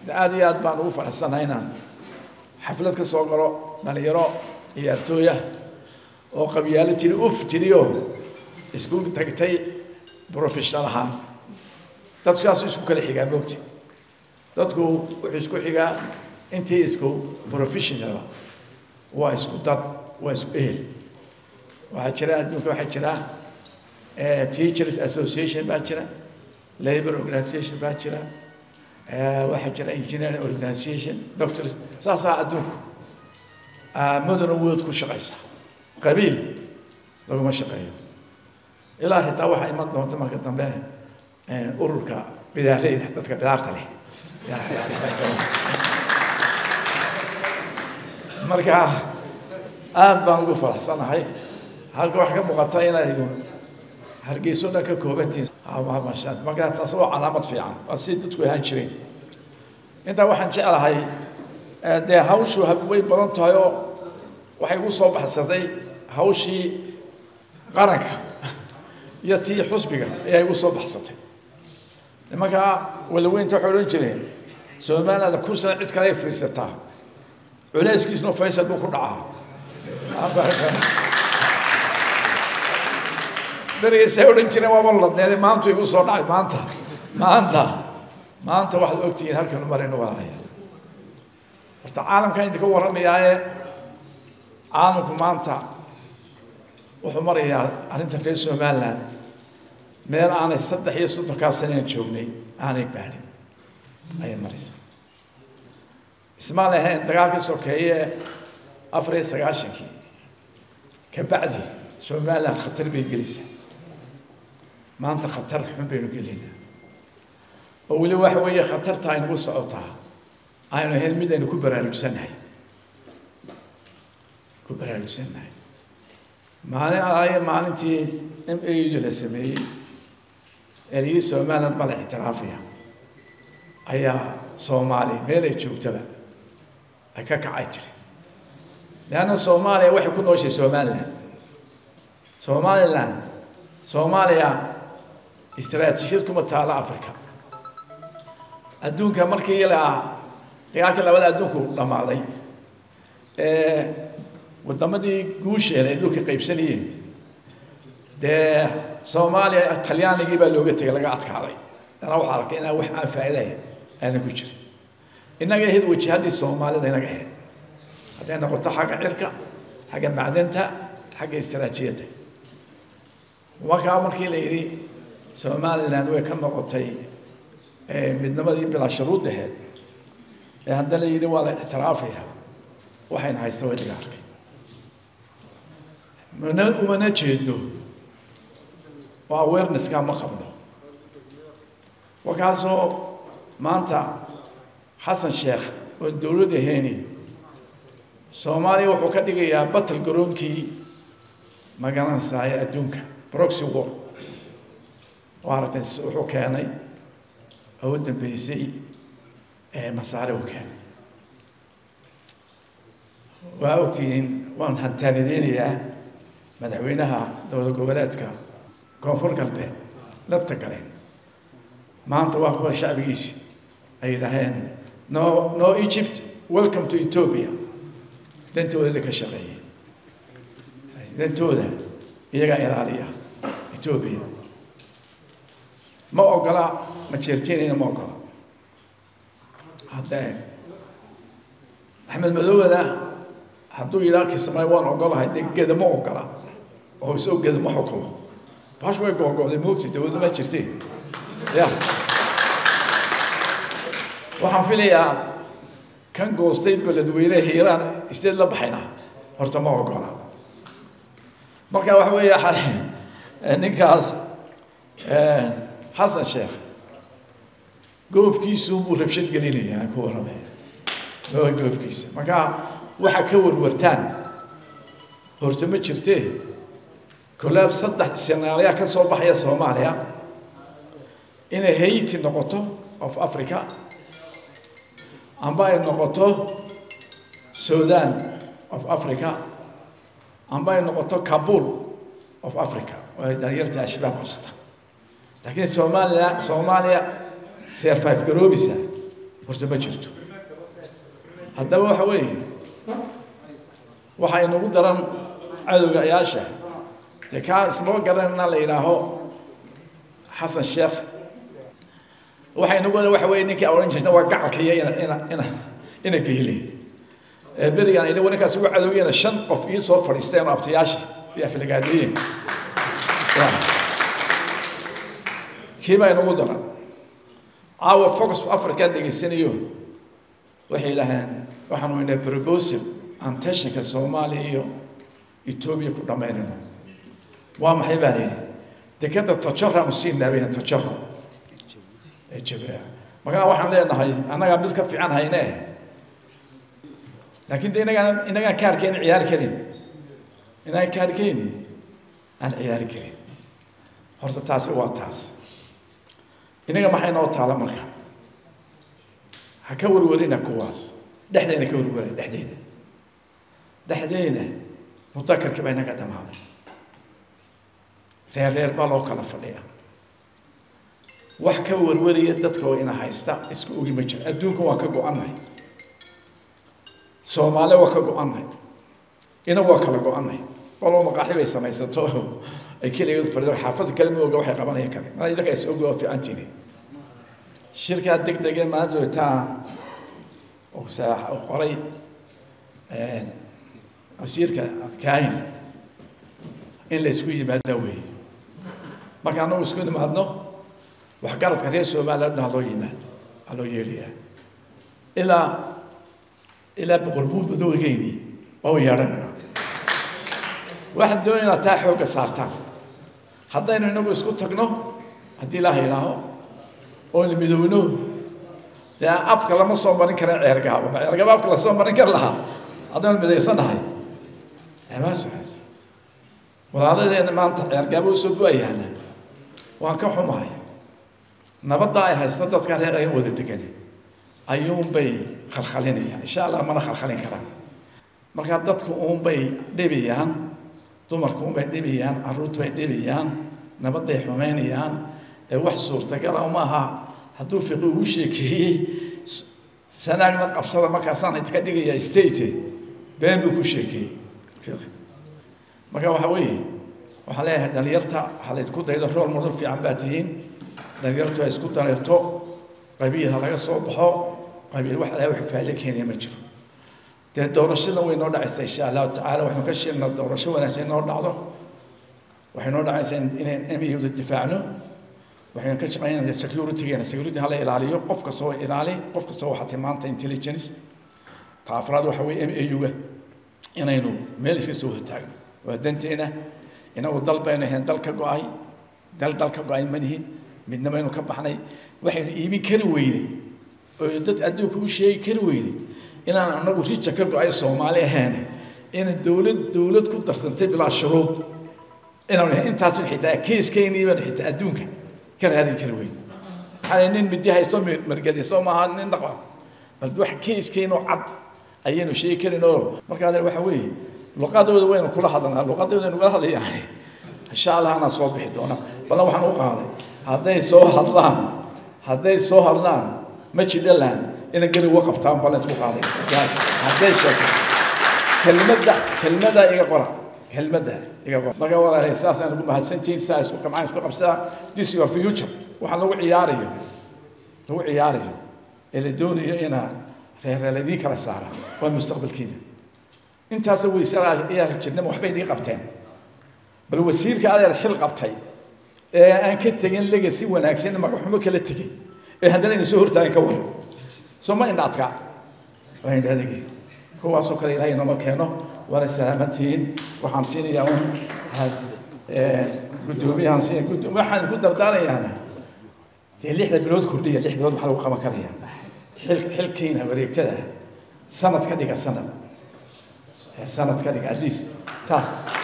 de aada iyo aad baan ugu faraxsanahay inaan xaflad ka soo galo dhalinyaro ciyaartooyah oo qabyaalo tiri uf tiriyo isku tagtay professional ahaan dadkaas isku kala xigaa moogta dadku wuxuu isku xigaa intii isku professionala waa isku dad waa isku ehel waxaa jira adduunka waxaa jira teachers association baa jira labor organization baa jira waxaa jira engineering organization doctors saasaa adduunku modern world ku shaqaysa qabiil laguma shaqeeyo ilaa xitaa waxaa iman doonta marka dambe ururka bidaareyda dadka bidaarta leh marka aada baan ugu faraxsanahay halka wax ka muuqata inaydu hargeyso dhan ka koobantihin marka taas waa calaamad fiican waa si dadku ahaan jireen intaa waxaan jeclahay dee hawshu way badan tahay oo waxay igu soo baxsatay hawshii qaranka iyo tii xusbiga ayaa igu soo baxsatay nimankaa walaweynta waxay odhan jireen soomaalida kursana cid kale ay fiirsataa culayskiisuna faysal buu ku dhacaa berigaysay odhan jireen waaba ladneede maantu igu soo dhacay maanta maanta maanta waxaad ogtihiin halkanu maraynu walaalaya horta caalamkan idinka warramayaaye caalamku maanta wuxuu marayaa arrinta reer somaliland meel aanay saddex iyo soddonkaa saneen joognay aanay baadhin ayay maraysaa isma lahayn dagaalka sokeeye afar iyo sagaashankii kabacdi somaliland khatar bay gelaysaa maanta khatar xun baynu gelaynaa oo weli waxa weeye khatarta aynagu socotaa aynu ahayn mid aynu ku baraarugsannahay ku baraarugsannahay maalin alaayo maalintii m a u la sameeyey ee layidhi somaliland ma la ictiraafaya ayaa soomaali meel ay joogtaba ay ka kacay jiri leanna soomaaliya waxay ku nooshay somaliland somaliland soomaaliya istaraatiijiyad kuma taalo africa adduunka markii ilaa dagaalkii labada adduunku dhammaaday ee waddamadii guusheeda ay dhulka qaybsanayeen dee soomaaliya talyaanigii baa looga tegay laga adkaaday dana waxaa arkay inaan wax aan faa'iidahay aanan ku jirin innaga ahayd wajihaddii soomaalida inaga ahayd hadday noqoto xagga cirka xagga macdanta xagga istaraatiijiyadda markaa markii la yidhi somaliland way ka noqotay midnimadii bilaa shuruud aheed ee haddana yidhi waa la ictiraafaya waxayna haysta waa idiga arkay mana umana jeedno oo awarenesska ma qabno markaasoo maanta xasan sheekh oon dowlad ahayni soomaaliya wuxuu ka dhigayaa batal garoonkii magaranaysaaya adduunka broxy war oo aragtay wuxuu keenay oo u dambeysay masaare uu keenay waa ogtihiin waan hantaanideynayaa madaxweynaha dowlad goboleedka koonfur galbeed lafta galeen maanta waa kuwa shacbigiisi ay yidhaaheen no no egypt welcome to ethiopia dantooda ka shaqeeyay dantooda iyagaa ilaaliya ethiopia ma ogola majeerteenina ma ogola hadda axmed madowada hadduu yidhaha kismaayo waan ogolahay dee geda ma ogola oo isoo geda ma xukumo bash way googo'day moogta dawladda ma jirteen ya waxaan filayaa kan goostay beledweyne hiiraan isteed la baxayna horta ma ogola marka waxa weeye ninkaas xasan sheekh goofkiisu buu rabshad gelinayaa ku warramaya goofkiisa marka waxa ka warwartaan horta ma jirtee kolaab saddex senaaliya ka soo baxaya soomaaliya inay hayti noqoto of africa amba ay noqoto sudan of africa amba ay noqoto kabul of africa oo ay dhalinyarta al-shabaab qabsata laakiin soomaaliya soomaaliya survive garoobisa horta ma jirto haddaba waxa weeye waxaa inagu daran cadowgayaasha dee kaa ismaba garanana la yidhaaho xasan sheekh waxaa inagu daran waxa weeye ninkii odhan jirta waa gacalkaiyo ina ina ina ina geyle ee berigaan inagu ninkaas ugu cadowgeena shan qof ii soo fadhiisteen oo abtayaasha iyo aflagaadiyeen kii baa inagu daran caawa focus africa dhegaysanayo waxay idhaaheen waxaanu inaa proposal aan tensionka soomaaliya iyo etoobiya ku dhammaynayno waa maxay baa la yidhi dekeda tojoraanu sii naabayna tojora ee jabaa markaa waxaan leenahay annagaa mid ka fiican hayne laakiin de inagaan inagaan kaarkeeni ciyaari karin inagaan kaarkeeni aan ciyaari karin horta taasi waa taas inaga maxay noo taala marka ha ka warwarina kuwaas dhexdeena ka warwara dhexdeena dhexdeena mudakarkii baa inaga dhamaaday reer reer baa loo kala fadhiya wax ka warwaraya dadka oo ina haysta iska ogi ma jiro adduunka waan ka go-annahay soomaali waa ka go-annahay inagu waa kala go-annahay walba maqaaxi bay samaysato ay keligeed fadhido xaafadda kale ma oga waxay qabanaya kale mana idinka is ogi waa fiicantiini shirkaa deg dege maanta joogtaa oo saax oo qoray wasiirka kaahin in la isku yimaada weeye marka anagu isku nimaadno waxgaradka reer somalilandna haloo yimaado haloo yeedhayaa ilaa ilaa boqorbuud madowgeyni waa u yeedhanayna waxaan doonaynaa taa xoogga saartaan haddaynu inagu isku tagno haddii ilaaha idhaaho oona midoowno dee afka lama soo marin kara ceergaabo ma ceergaabo afka lasoo marin kar lahaa haddaynu midaysanahay maas walaaladeena maanta ceergaabo usoo bu-ayaana waan ka xumahay nabadda ay haysta dadka reer ay wada degan ayuunbay khalkhalinayaan insha allah mana khalkhalin karaan markaa dadku uunbay dhibayaan dumarku unbay dhibayaan carruurtu bay dhibayaan nabadday xumeynayaan ee wax suurtagala maaha hadduu fiqi ugu sheekeeyey sanaagna qabsada markaasaan idka dhigaya state been buu ku sheekeeyey fiqi marka waxa weeye waxaan leeyahay dhalinyarta ha la isku daydo rool model fiican baa tihiin dhalinyartu ha isku dareerto qabiil ha laga soo baxo qabiil wax alaha wax faa'iido keenaya ma jiro dee doorashada way noo dhacaysaa insha allahu tacaala waxaynu ka sheegnaa doorasho wanaagsan inoo dhacdo waxay noo dhacaysaa in miyuda difaacno waxaynu ka shaqeynaa securitygeena security hala ilaaliyo qof kastoo ilaali qof kastoo waxaa tilmaanta intelligence ta afraad waxa weeye m a u-ga inaynu meel iska soo hortaagno waa danteena inagu dal baynu ahayn dal ka go-ay dal dal ka go-ay manihin midna baynu ka baxnay waxaynu iibin kari weynay oo dad adduunka u sheegi kari weynay inaan anagu rija ka go-ay soomaali ahayn ina dowlad dowlad ku darsantay bilaa shuruud inaanu intaas xitaa keeskeenii baanu xitaa adduunka ka raadin kari weyn maxaa nin midi haysto margadi soo maaha nin dhaqan bal wax keeskeenoo cad ayaynu sheegi karin oo markaa waxa weeye luqadooda waynu kula hadlanaa luqadooda nugula hadlayaan insha allah anaa soo bixi doona ballan waxaan u qaaday hadday soo hadlaan hadday soo hadlaan ma jidhalaan ina gari uga qabtaan ballan isku qaaday hadday sheegto kelmadda kelmadda iga qora kelmadda iga qora marka walaalay saasaan ugu mahadsantihiin saa isku qamcaan isku qabsaa this your future waxaan lagu ciyaarayo lagu ciyaarayo ee la doonayo inaa reerreeladii kala saara waa mustaqbalkiina intaas weysaa ayaa jirnama waxbay idiin qabteen bal wasiirka adeer xil qabtay ee aan ka tegin legacy wanaagsan magaxumo kala tegay ee haddana ina soo hortaagan ka waran soo ma indhaadka waa indhaadagi kuwaasoo kale ilaahay nooma keeno waana salaamantihiin waxaan siinayaa un guddoomiyahan siin waxaan ku dardaarayaana dee lixda bilood kordhiya lix bilood maxaa lagu qaban karaya xil xilkiina wareegtada sanad ka dhiga sanad sanad ka dhiga at least taas